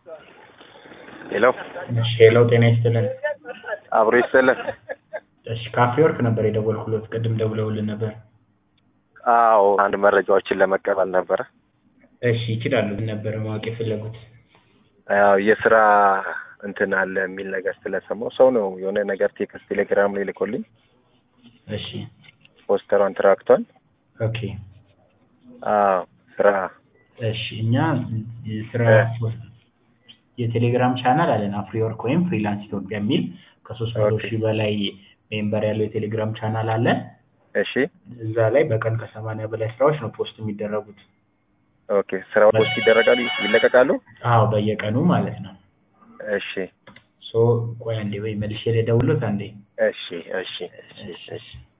ሄሎ እሺ ሄሎ ጤና ይስጥልን። አብሮ ይስጥልን። እሺ ካፌ ወርክ ነበር የደወልኩሎት ቅድም ደውለውልን ነበር። አዎ አንድ መረጃዎችን ለመቀበል ነበረ። እሺ ይችላሉ ምን ነበር ማወቅ የፈለጉት? ያው የስራ እንትን አለ የሚል ነገር ስለሰማው ሰው ነው የሆነ ነገር ቴክስት ቴሌግራም ላይ ልኮልኝ እሺ ፖስተሯን ትራክቷል። ኦኬ አዎ ስራ እሺ እኛ ስራ የቴሌግራም ቻናል አለን አፍሪወርክ ወይም ፍሪላንስ ኢትዮጵያ የሚል ከሶስት መቶ ኦኬ። ሺህ በላይ ሜምበር ያለው የቴሌግራም ቻናል አለ። እሺ እዛ ላይ በቀን ከሰማንያ በላይ ስራዎች ነው ፖስት የሚደረጉት። ኦኬ ስራው ፖስት ይደረጋሉ ይለቀቃሉ። አዎ በየቀኑ ማለት ነው። እሺ ሶ ቆይ አንዴ ወይ መልሼ ልደውልዎት አንዴ። እሺ እሺ እሺ እሺ